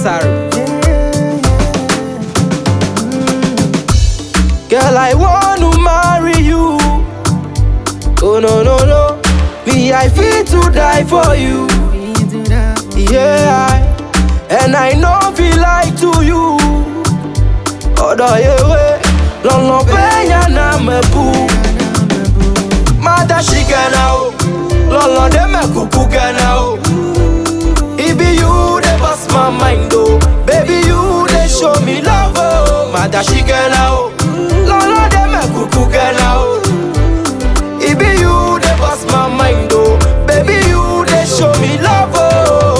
Sorry. Girl, I want to marry you. Oh no no no, me I feel to die for you. Yeah, I, and I know feel like to you. Ọ̀dọ̀ yewe, lọ́nà bẹ́yà náà mẹ́bù. Mada ṣì gẹ̀nà o, lọ́nà dé mẹ́kùkù gẹ̀nà o. Ibi you dey burst my mind o, baby you dey show me love o. Mada ṣì gẹ̀nà o, lọ́nà dé mẹ́kùkù gẹ̀nà o. Ibi you dey burst my mind o, baby you dey show me love o.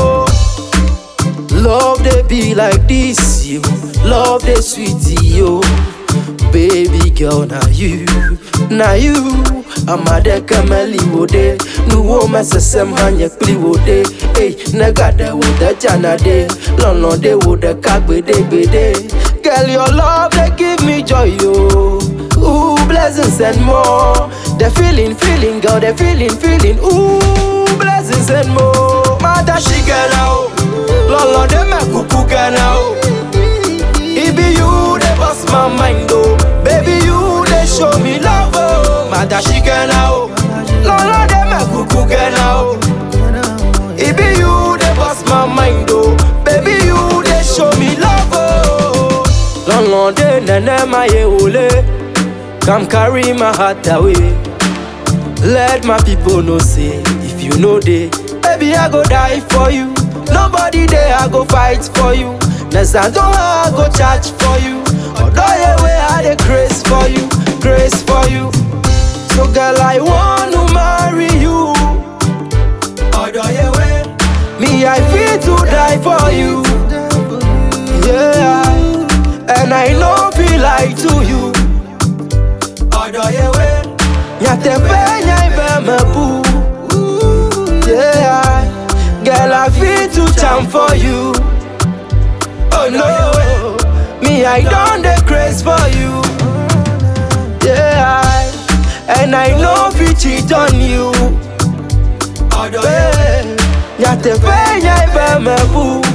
Love they be like this, you. Love they sweet, yo. Baby girl, now you, now you. I'm a de kameli wode. Nu wo mesesem hanye kli wode. Hey, nega de wode jana de. Lono de wode kagbe de bede. Girl, your love they give me joy, yo. Ooh, blessings and more. The feeling, feeling, girl, the feeling, feeling. Ooh, blessings and more. Mada shigela o. Lolo de me kuku gana o. Ibi you dey bust my mind oh. Baby you dey show me love oh. Mada shigela o. Lolo de me kuku gana o. Ibi you dey bust my mind oh. Baby you dey show me love oh. Lolo de nene ma ye ole. Come carry my heart away. Let my people know say if you know they, baby I go die for you. Nobody there I go fight for you. Next I don't I go charge for you. Although yeah way I dey grace for you, grace for you. So girl I want to marry you. Although yeah way, me I feel to die for you. Yeah, and I know feel like to you. Although yeah way. Nyate penya ibeme boo Yeah Girl I feel to charm for you Oh no Me I don't the craze for you Yeah And I know fi cheat on you Yeah Nyate penya ibeme boo